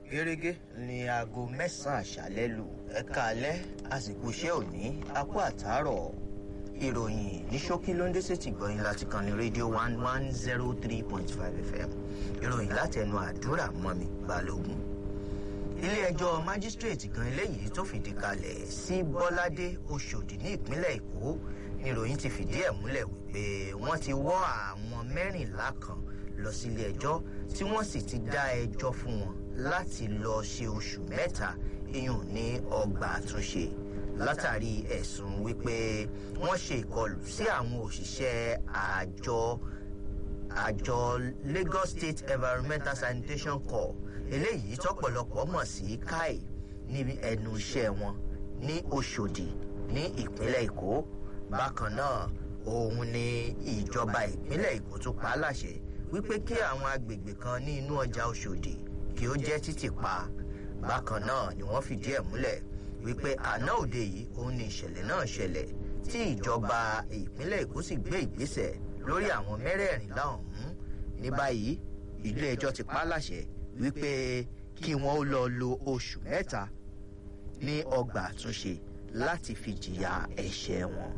gẹ́gẹ́ ní aago mẹ́sàn-án àṣálẹ́ lù ẹ̀ka alẹ́ àsìkò iṣẹ́ òní apá àtàárọ̀ ìròyìn ní ṣókí ló ń dé sétí gbọ̀yìn láti kan ní rédíò one one zero three point five fm ìròyìn láti ẹnu àdúrà mọ́mi balógun ilé-ẹjọ́ májísírèètì kan eléyìí tó fìdí kalẹ̀ sí bọ́ládé oṣòdì ní ìpínlẹ̀ èkó níròyìn ti fìdí ẹ̀ múlẹ̀ wípé wọ́n ti wọ́ àwọn mẹ́rìnlá kan lọ sílé ẹjọ́ tí wọ́n sì ti dá ẹjọ́ fún wọn láti lọ ṣe oṣù mẹ́ta iyùn ní ọgbà àtúnṣe látàrí ẹ̀sùn wípé wọ́n ṣe ìkọlù sí àwọn òṣìṣẹ́ àjọ àjọ lagos state environmental sanitation corps eléyìí tọpọlọpọ mọ sí kai níbi ẹnu iṣẹ wọn ní oṣòdì ní ìpínlẹ èkó bákan náà òun ni ìjọba ìpínlẹ èkó tó pa á láṣẹ wípé kí àwọn agbègbè kan ní inú ọjà oṣòdì kí ó jẹ títì pa bákan náà ni wọn fìdí ẹ múlẹ wípé àná òde yìí òun ni ìṣẹlẹ náà ṣẹlẹ tí ìjọba ìpínlẹ èkó sì gbé ìgbésẹ lórí àwọn mẹrẹẹrìnlá ọhún ní báyìí ilé ẹjọ ti pa á láṣẹ wípé kí wọ́n ó lọ lo oṣù mẹ́ta ní ọgbà àtúnṣe láti fi jìyà ẹ̀ṣẹ̀ wọn.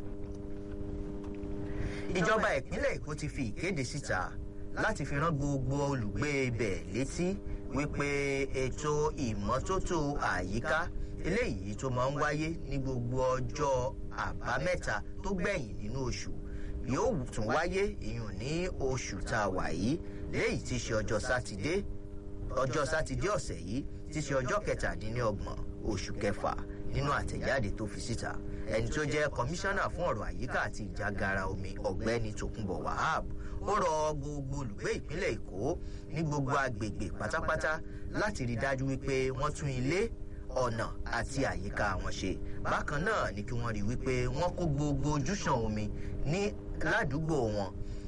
ìjọba ìpínlẹ̀ èkó ti fi ìkéde síta láti fi rán gbogbo olùgbé ibẹ̀ létí wípé ètò ìmọ́tótó àyíká eléyìí tó máa ń wáyé ní gbogbo ọjọ́ àbámẹ́ta tó gbẹ̀yìn nínú oṣù yóò tún wáyé ìyún ní oṣù tá a wà yìí léyìí ti ṣe ọjọ́ sátidé ọjọ́ sátidé ọ̀sẹ̀ yìí ti ṣe ọjọ́ kẹtàdínlọ́gbọ̀n oṣù kẹfà nínú àtẹ̀jáde tó fi síta ẹni tó jẹ́ kọmíṣánná fún ọ̀rọ̀ àyíká àti ìjágara omi ọ̀gbẹ́ni tòkunbọ̀ wahab ó rọ gbogbo olùgbé ìpínlẹ̀ èkó ní gbogbo agbègbè pátápátá láti rí dájú wípé wọ́n tún ilé ọ̀nà àti àyíká wọn ṣe bákan náà ni kí wọ́n rí wípé wọ́n kó gbogbo ojúṣàn omi ní ládùúgbò wọn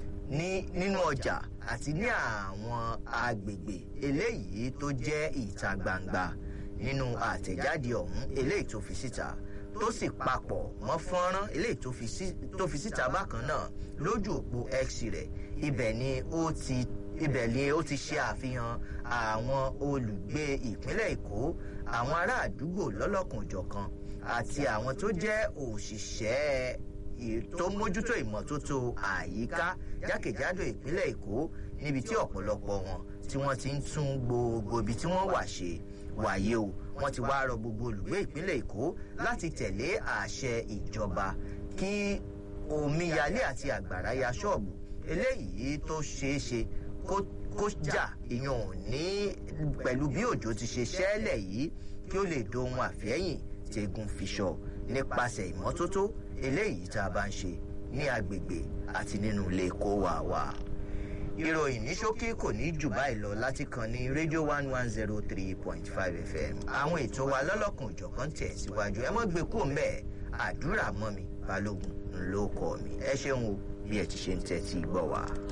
ní nínú ọjà àti ní àwọn agbègbè eléyìí tó jẹ́ ìta gbangba nínú àtẹ̀jáde ọ̀hún eléyìí tó fi síta tó sì papọ̀ mọ́ fọ́nrán eléyìí tó fi síta bákan náà lójú òpó x rẹ̀ ibẹ̀ ni ó ti ibẹ̀ ni ó ti ṣe àfihàn àwọn olùgbé ìpínlẹ̀ èkó àwọn ará àdúgbò lọ́lọ́kanòjọ̀kan àti àwọn tó jẹ́ òṣìṣẹ́ tó mójútó ìmọ́tótó àyíká jákèjádò ìpínlẹ̀ èkó níbi tí ọ̀pọ̀lọpọ̀ wọn tí wọ́n ti ń tún gbogbo ibi tí wọ́n wà ṣe wàyé o wọ́n ti wá rọ gbogbo olùgbé ìpínlẹ̀ èkó láti tẹ̀lé àṣẹ ìjọba kí omíyalé àti àgbàrá ya ṣọ́ọ̀bù eléyìí tó ṣeé ṣe kó jà ìyàn ní pẹ̀lú bí òjò ti ṣe ṣẹ́lẹ̀ yìí kí ó lè dohun àfẹ́yìn tegun fiṣọ nípasẹ̀ ìmọ́tótó eléyìí tá a bá ń ṣe ní agbègbè àti nínú ilé kó wà wá. ìròyìn ní ṣókí kò ní jù báyìí lọ láti kan ní rédíò one one zero three point five fm àwọn ètò wa lọ́lọ́kan òjọ̀kan tẹ̀ síwájú ẹ mọ́ gbé kó mbẹ́ àdúrà mọ́ mi balógun ńlọ kọ́ mi ẹ ṣeun o bí ẹ ti ṣe ń tẹ́tí gbọ́ wa.